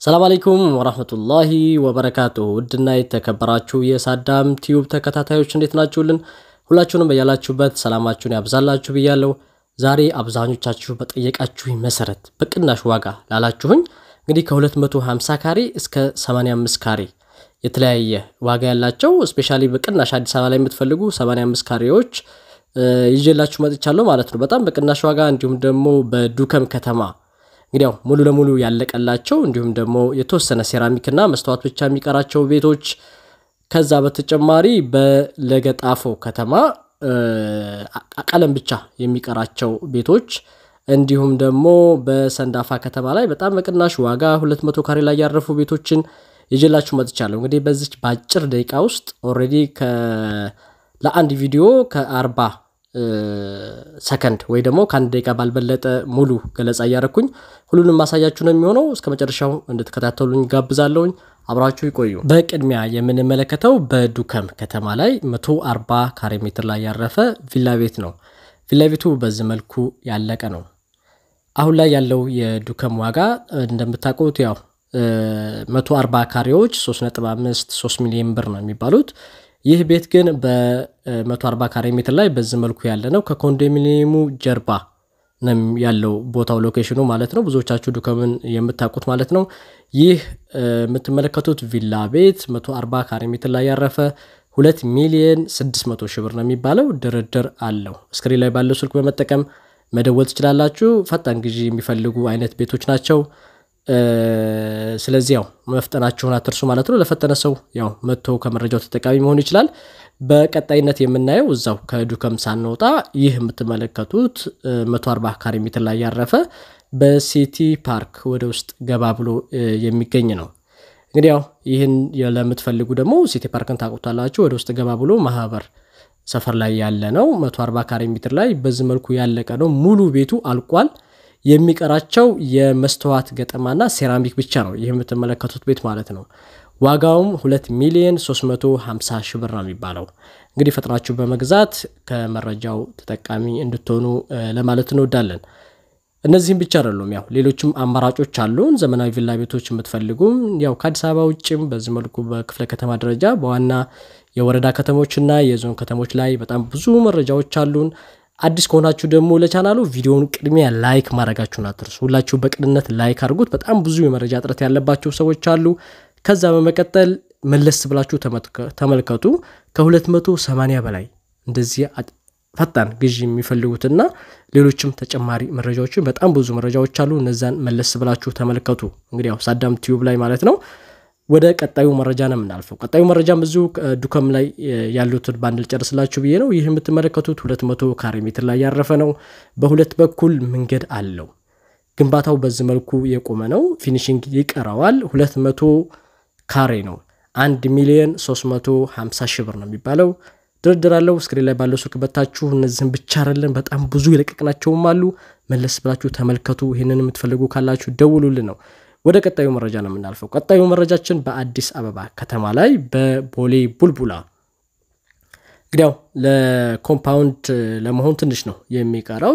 ሰላም አለይኩም ወራህመቱላሂ ወበረካቱሁ ውድና የተከበራችሁ የሳዳም ቲዩብ ተከታታዮች እንዴት ናችሁልን? ሁላችሁንም በያላችሁበት ሰላማችሁን ያብዛላችሁ ብያለሁ። ዛሬ አብዛኞቻችሁ በጠየቃችሁኝ መሰረት በቅናሽ ዋጋ ላላችሁኝ እንግዲህ ከ250 ካሬ እስከ 85 ካሬ የተለያየ ዋጋ ያላቸው ስፔሻሊ በቅናሽ አዲስ አበባ ላይ የምትፈልጉ 85 ካሬዎች ይዤላችሁ መጥቻለሁ ማለት ነው። በጣም በቅናሽ ዋጋ እንዲሁም ደግሞ በዱከም ከተማ እንግዲያው ሙሉ ለሙሉ ያለቀላቸው እንዲሁም ደግሞ የተወሰነ ሴራሚክና መስተዋት ብቻ የሚቀራቸው ቤቶች ከዛ በተጨማሪ በለገጣፎ ከተማ ቀለም ብቻ የሚቀራቸው ቤቶች እንዲሁም ደግሞ በሰንዳፋ ከተማ ላይ በጣም በቅናሽ ዋጋ 200 ካሬ ላይ ያረፉ ቤቶችን ይዤላችሁ መጥቻለሁ። እንግዲህ በዚች በአጭር ደቂቃ ውስጥ ኦልሬዲ ለአንድ ቪዲዮ ከአርባ ሰከንድ ወይ ደግሞ ከአንድ ደቂቃ ባልበለጠ ሙሉ ገለጻ እያረኩኝ ሁሉንም ማሳያችሁ ነው የሚሆነው። እስከ መጨረሻው እንድትከታተሉኝ ጋብዛለሁኝ። አብራችሁ ይቆዩ። በቅድሚያ የምንመለከተው በዱከም ከተማ ላይ 140 ካሬ ሜትር ላይ ያረፈ ቪላ ቤት ነው። ቪላ ቤቱ በዚህ መልኩ ያለቀ ነው። አሁን ላይ ያለው የዱከም ዋጋ እንደምታውቁት ያው 140 ካሬዎች 3.5 3 ሚሊዮን ብር ነው የሚባሉት። ይህ ቤት ግን በ140 ካሬ ሜትር ላይ በዚህ መልኩ ያለ ነው። ከኮንዶሚኒየሙ ጀርባ ነው ያለው ቦታው ሎኬሽኑ ማለት ነው። ብዙዎቻችሁ ዱከምን የምታውቁት ማለት ነው። ይህ የምትመለከቱት ቪላ ቤት 140 ካሬ ሜትር ላይ ያረፈ 2 ሚሊየን 600 ሺህ ብር ነው የሚባለው። ድርድር አለው። ስክሪን ላይ ባለው ስልክ በመጠቀም መደወል ትችላላችሁ። ፈጣን ግዢ የሚፈልጉ አይነት ቤቶች ናቸው። ስለዚህ ያው መፍጠናችሁን አትርሱ ማለት ነው። ለፈጠነ ሰው ያው መጥቶ ከመረጃው ተጠቃሚ መሆን ይችላል። በቀጣይነት የምናየው እዛው ከዱከም ሳንወጣ ይህ የምትመለከቱት 140 ካሬ ሜትር ላይ ያረፈ በሲቲ ፓርክ ወደ ውስጥ ገባ ብሎ የሚገኝ ነው። እንግዲህ ያው ይህን ለምትፈልጉ ደግሞ ሲቲ ፓርክን ታውቁታላችሁ። ወደ ውስጥ ገባ ብሎ ማህበር ሰፈር ላይ ያለ ነው። 140 ካሬ ሜትር ላይ በዚህ መልኩ ያለቀ ነው። ሙሉ ቤቱ አልቋል። የሚቀራቸው የመስተዋት ገጠማና ሴራሚክ ብቻ ነው። ይህ የምትመለከቱት ቤት ማለት ነው። ዋጋውም 2 ሚሊዮን 350 ሺህ ብር ነው የሚባለው። እንግዲህ ፈጥናችሁ በመግዛት ከመረጃው ተጠቃሚ እንድትሆኑ ለማለት እንወዳለን። እነዚህም ብቻ አይደሉም፣ ያው ሌሎችም አማራጮች አሉን። ዘመናዊ ቪላ ቤቶች የምትፈልጉም ያው ከአዲስ አበባ ውጭም በዚህ መልኩ በክፍለ ከተማ ደረጃ በዋና የወረዳ ከተሞችና የዞን ከተሞች ላይ በጣም ብዙ መረጃዎች አሉን። አዲስ ከሆናችሁ ደግሞ ለቻናሉ ቪዲዮውን ቅድሚያ ላይክ ማድረጋችሁን አትርሱ። ሁላችሁ በቅንነት ላይክ አድርጉት። በጣም ብዙ የመረጃ እጥረት ያለባቸው ሰዎች አሉ። ከዛ በመቀጠል መለስ ብላችሁ ተመልከቱ። ከ280 በላይ እንደዚህ ፈጣን ግዢ የሚፈልጉትና ሌሎችም ተጨማሪ መረጃዎችን በጣም ብዙ መረጃዎች አሉ። እነዛን መለስ ብላችሁ ተመልከቱ። እንግዲህ ያው ሳዳም ቲዩብ ላይ ማለት ነው። ወደ ቀጣዩ መረጃ ነው የምናልፈው። ቀጣዩ መረጃም እዚሁ ዱከም ላይ ያሉትን በአንድ ልጨርስላችሁ ብዬ ነው። ይህ የምትመለከቱት 200 ካሬ ሜትር ላይ ያረፈ ነው። በሁለት በኩል መንገድ አለው። ግንባታው በዚህ መልኩ የቆመ ነው። ፊኒሽንግ ይቀረዋል። 200 ካሬ ነው። 1 ሚሊዮን 350 ሺህ ብር ነው የሚባለው። ድርድር አለው። ስክሪን ላይ ባለው ስልክ በታችሁ እነዚህም ብቻ አይደለም፣ በጣም ብዙ የለቀቅናቸውም አሉ። መለስ ብላችሁ ተመልከቱ። ይህንን የምትፈልጉ ካላችሁ ደውሉልን ነው ወደ ቀጣዩ መረጃ ነው የምናልፈው። ቀጣዩ መረጃችን በአዲስ አበባ ከተማ ላይ በቦሌ ቡልቡላ እንግዲያው ለኮምፓውንድ ለመሆን ትንሽ ነው የሚቀረው።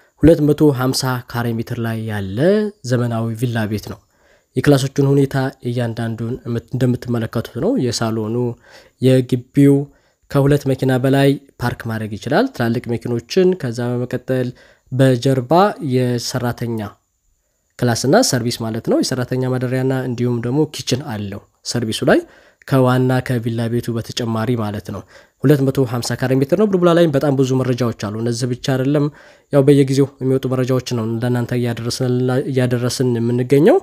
250 ካሬ ሜትር ላይ ያለ ዘመናዊ ቪላ ቤት ነው። የክላሶቹን ሁኔታ እያንዳንዱን እንደምትመለከቱት ነው። የሳሎኑ የግቢው ከሁለት መኪና በላይ ፓርክ ማድረግ ይችላል፣ ትላልቅ መኪኖችን። ከዛ በመቀጠል በጀርባ የሰራተኛ ክላስና ሰርቪስ ማለት ነው። የሰራተኛ ማደሪያና እንዲሁም ደግሞ ኪችን አለው ሰርቪሱ ላይ ከዋና ከቪላ ቤቱ በተጨማሪ ማለት ነው። 250 ካሬ ሜትር ነው። ቡልቡላ ላይም በጣም ብዙ መረጃዎች አሉ። እነዚህ ብቻ አይደለም፣ ያው በየጊዜው የሚወጡ መረጃዎች ነው ለእናንተ እያደረስን የምንገኘው።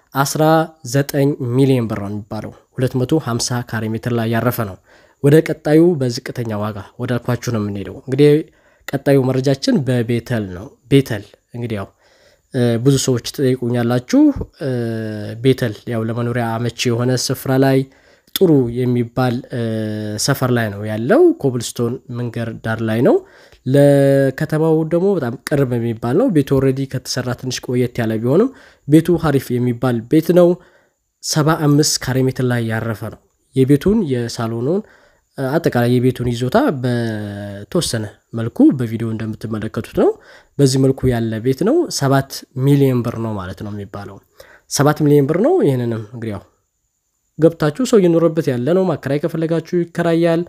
19 ሚሊዮን ብር ነው የሚባለው 250 ካሬ ሜትር ላይ ያረፈ ነው። ወደ ቀጣዩ በዝቅተኛ ዋጋ ወዳልኳችሁ ነው የምንሄደው። እንግዲህ ቀጣዩ መረጃችን በቤተል ነው። ቤተል እንግዲህ ያው ብዙ ሰዎች ትጠይቁኛላችሁ። ቤተል ያው ለመኖሪያ አመቺ የሆነ ስፍራ ላይ ጥሩ የሚባል ሰፈር ላይ ነው ያለው። ኮብልስቶን መንገድ ዳር ላይ ነው። ለከተማው ደግሞ በጣም ቅርብ የሚባል ነው። ቤቱ ኦልሬዲ ከተሰራ ትንሽ ቆየት ያለ ቢሆንም ቤቱ ሀሪፍ የሚባል ቤት ነው። ሰባ አምስት ካሬ ሜትር ላይ ያረፈ ነው። የቤቱን የሳሎኑን አጠቃላይ የቤቱን ይዞታ በተወሰነ መልኩ በቪዲዮ እንደምትመለከቱት ነው። በዚህ መልኩ ያለ ቤት ነው። ሰባት ሚሊዮን ብር ነው ማለት ነው የሚባለው። ሰባት ሚሊዮን ብር ነው። ይህንንም እንግዲህ ያው ገብታችሁ ሰው እየኖረበት ያለ ነው። ማከራይ ከፈለጋችሁ ይከራያል።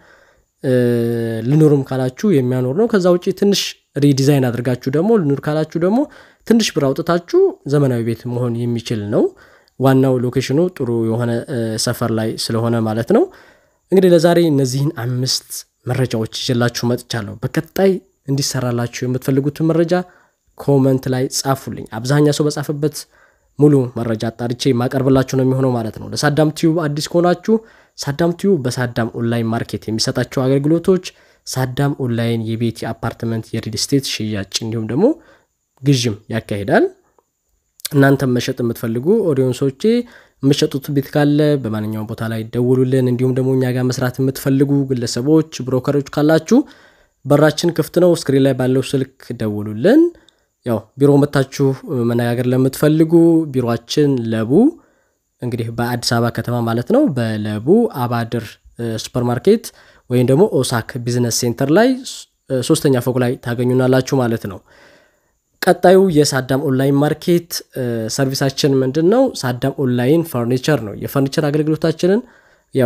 ልኑርም ካላችሁ የሚያኖር ነው። ከዛ ውጭ ትንሽ ሪዲዛይን አድርጋችሁ ደግሞ ልኑር ካላችሁ ደግሞ ትንሽ ብር አውጥታችሁ ዘመናዊ ቤት መሆን የሚችል ነው። ዋናው ሎኬሽኑ ጥሩ የሆነ ሰፈር ላይ ስለሆነ ማለት ነው። እንግዲህ ለዛሬ እነዚህን አምስት መረጃዎች ይዤላችሁ መጥቻለሁ። በቀጣይ እንዲሰራላችሁ የምትፈልጉትን መረጃ ኮመንት ላይ ጻፉልኝ። አብዛኛ ሰው በጻፈበት ሙሉ መረጃ አጣርቼ የማቀርብላችሁ ነው የሚሆነው ማለት ነው። ለሳዳም ቲዩብ አዲስ ከሆናችሁ ሳዳም ቲዩብ በሳዳም ኦንላይን ማርኬት የሚሰጣቸው አገልግሎቶች ሳዳም ኦንላይን የቤት የአፓርትመንት፣ የሪል ስቴት ሽያጭ እንዲሁም ደግሞ ግዥም ያካሂዳል። እናንተም መሸጥ የምትፈልጉ ኦዲየንሶቼ የምትሸጡት ቤት ካለ በማንኛውም ቦታ ላይ ደውሉልን። እንዲሁም ደግሞ እኛ ጋር መስራት የምትፈልጉ ግለሰቦች፣ ብሮከሮች ካላችሁ በራችን ክፍት ነው። ስክሪን ላይ ባለው ስልክ ደውሉልን። ያው ቢሮ መታችሁ መነጋገር ለምትፈልጉ ቢሮችን ለቡ እንግዲህ በአዲስ አበባ ከተማ ማለት ነው። በለቡ አባድር ሱፐርማርኬት ወይም ደግሞ ኦሳክ ቢዝነስ ሴንተር ላይ ሶስተኛ ፎቅ ላይ ታገኙናላችሁ ማለት ነው። ቀጣዩ የሳዳም ኦንላይን ማርኬት ሰርቪሳችን ምንድን ነው? ሳዳም ኦንላይን ፈርኒቸር ነው። የፈርኒቸር አገልግሎታችንን ያው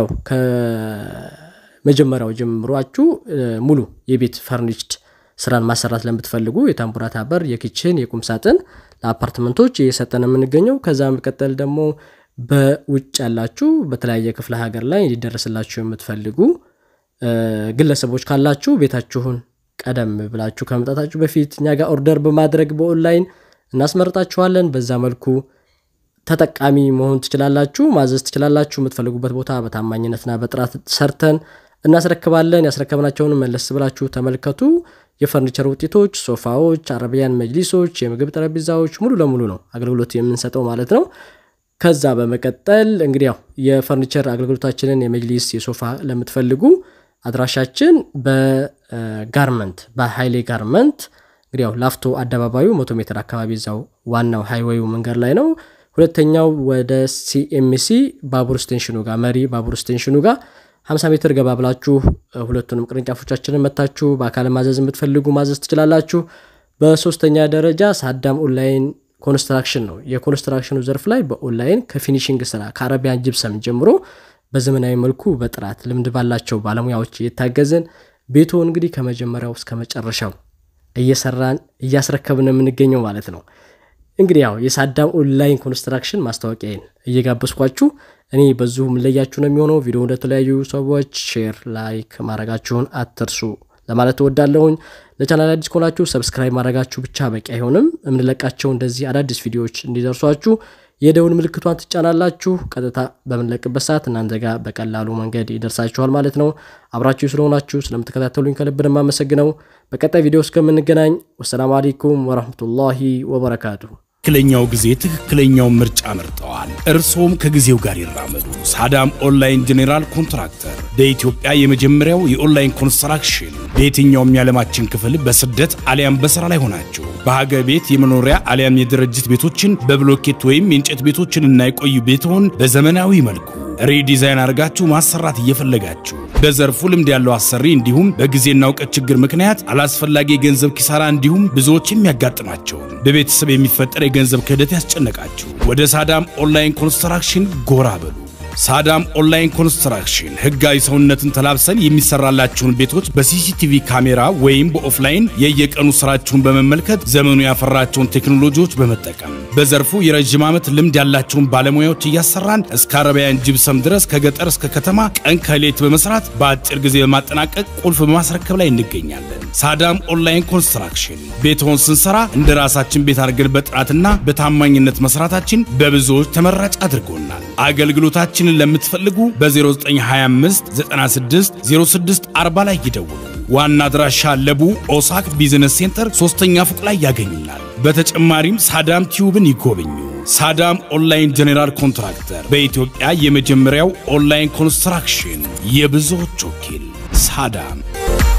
ከመጀመሪያው ጀምሯችሁ ሙሉ የቤት ፈርኒችድ ስራን ማሰራት ለምትፈልጉ የታምቡራታ በር፣ የኪችን፣ የቁም ሳጥን ለአፓርትመንቶች እየሰጠን የምንገኘው ከዛ መቀጠል ደግሞ በውጭ ያላችሁ በተለያየ ክፍለ ሀገር ላይ እንዲደረስላችሁ የምትፈልጉ ግለሰቦች ካላችሁ ቤታችሁን ቀደም ብላችሁ ከመምጣታችሁ በፊት እኛ ጋር ኦርደር በማድረግ በኦንላይን እናስመርጣችኋለን። በዛ መልኩ ተጠቃሚ መሆን ትችላላችሁ፣ ማዘዝ ትችላላችሁ። የምትፈልጉበት ቦታ በታማኝነትና በጥራት ሰርተን እናስረክባለን። ያስረከብናቸውን መለስ ብላችሁ ተመልከቱ። የፈርኒቸር ውጤቶች፣ ሶፋዎች፣ አረቢያን መጅሊሶች፣ የምግብ ጠረጴዛዎች ሙሉ ለሙሉ ነው አገልግሎት የምንሰጠው ማለት ነው። ከዛ በመቀጠል እንግዲህ ያው የፈርኒቸር አገልግሎታችንን የመጅሊስ የሶፋ ለምትፈልጉ አድራሻችን በጋርመንት በሀይሌ ጋርመንት እንግዲህ ያው ላፍቶ አደባባዩ መቶ ሜትር አካባቢ እዛው ዋናው ሃይዌዩ መንገድ ላይ ነው። ሁለተኛው ወደ ሲኤምሲ ባቡር ስቴንሽኑ ጋር መሪ ባቡር ስቴንሽኑ ጋር 50 ሜትር ገባ ብላችሁ ሁለቱንም ቅርንጫፎቻችንን መታችሁ በአካል ማዘዝ የምትፈልጉ ማዘዝ ትችላላችሁ። በሶስተኛ ደረጃ ሳዳም ኦንላይን ኮንስትራክሽን ነው። የኮንስትራክሽኑ ዘርፍ ላይ በኦንላይን ከፊኒሽንግ ስራ ከአረቢያን ጅብሰም ጀምሮ በዘመናዊ መልኩ በጥራት ልምድ ባላቸው ባለሙያዎች እየታገዝን ቤቶ እንግዲህ ከመጀመሪያው እስከ መጨረሻው እየሰራን እያስረከብን የምንገኘው ማለት ነው። እንግዲህ ያው የሳዳም ኦንላይን ኮንስትራክሽን ማስታወቂያን እየጋበዝኳችሁ እኔ በዚሁ የምለያችሁ ነው የሚሆነው። ቪዲዮ እንደተለያዩ ሰዎች ሼር፣ ላይክ ማድረጋችሁን አትርሱ ለማለት እወዳለሁኝ። ለቻናል አዲስ ከሆናችሁ ሰብስክራይብ ማድረጋችሁ ብቻ በቂ አይሆንም። የምንለቃቸው እንደዚህ አዳዲስ ቪዲዮዎች እንዲደርሷችሁ የደውል ምልክቷን ትጫናላችሁ። ቀጥታ በምንለቅበት ሰዓት እናንተ ጋር በቀላሉ መንገድ ይደርሳችኋል ማለት ነው። አብራችሁ ስለሆናችሁ ስለምትከታተሉኝ ከልብ ነው የማመሰግነው። በቀጣይ ቪዲዮ እስከምንገናኝ ወሰላሙ አሌይኩም ወረህመቱላሂ ወበረካቱ። ትክክለኛው ጊዜ ትክክለኛው ምርጫ መርጠዋል። እርስዎም ከጊዜው ጋር ይራመዱ። ሳዳም ኦንላይን ጄኔራል ኮንትራክተር በኢትዮጵያ የመጀመሪያው የኦንላይን ኮንስትራክሽን በየትኛውም የዓለማችን ክፍል በስደት አሊያም በሥራ ላይ ሆናችሁ በሀገር ቤት የመኖሪያ አሊያም የድርጅት ቤቶችን በብሎኬት ወይም የእንጨት ቤቶችን እና የቆዩ ቤትሆን በዘመናዊ መልኩ ሪዲዛይን አድርጋችሁ ማሰራት እየፈለጋችሁ በዘርፉ ልምድ ያለው አሰሪ እንዲሁም በጊዜና እውቀት ችግር ምክንያት አላስፈላጊ የገንዘብ ኪሳራ እንዲሁም ብዙዎች የሚያጋጥማቸውን በቤተሰብ የሚፈጠር የገንዘብ ክህደት ያስጨነቃችሁ ወደ ሳዳም ኦንላይን ኮንስትራክሽን ጎራ በሉ። ሳዳም ኦንላይን ኮንስትራክሽን ህጋዊ ሰውነትን ተላብሰን የሚሰራላችሁን ቤቶች በሲሲቲቪ ካሜራ ወይም በኦፍላይን የየቀኑ ስራችሁን በመመልከት ዘመኑ ያፈራቸውን ቴክኖሎጂዎች በመጠቀም በዘርፉ የረዥም ዓመት ልምድ ያላቸውን ባለሙያዎች እያሰራን እስከ አረቢያን ጅብሰም ድረስ ከገጠር እስከ ከተማ ቀን ከሌት በመስራት በአጭር ጊዜ በማጠናቀቅ ቁልፍ በማስረከብ ላይ እንገኛለን። ሳዳም ኦንላይን ኮንስትራክሽን ቤትሆን ስንሰራ እንደ ራሳችን ቤት አድርገን በጥራትና በታማኝነት መስራታችን በብዙዎች ተመራጭ አድርጎናል። አገልግሎታችንን ለምትፈልጉ በ0925 96 06 40 ላይ ይደውሉ። ዋና አድራሻ ለቡ ኦሳክ ቢዝነስ ሴንተር ሶስተኛ ፎቅ ላይ ያገኙናል። በተጨማሪም ሳዳም ቲዩብን ይጎብኙ። ሳዳም ኦንላይን ጄኔራል ኮንትራክተር በኢትዮጵያ የመጀመሪያው ኦንላይን ኮንስትራክሽን የብዙዎች ወኪል ሳዳም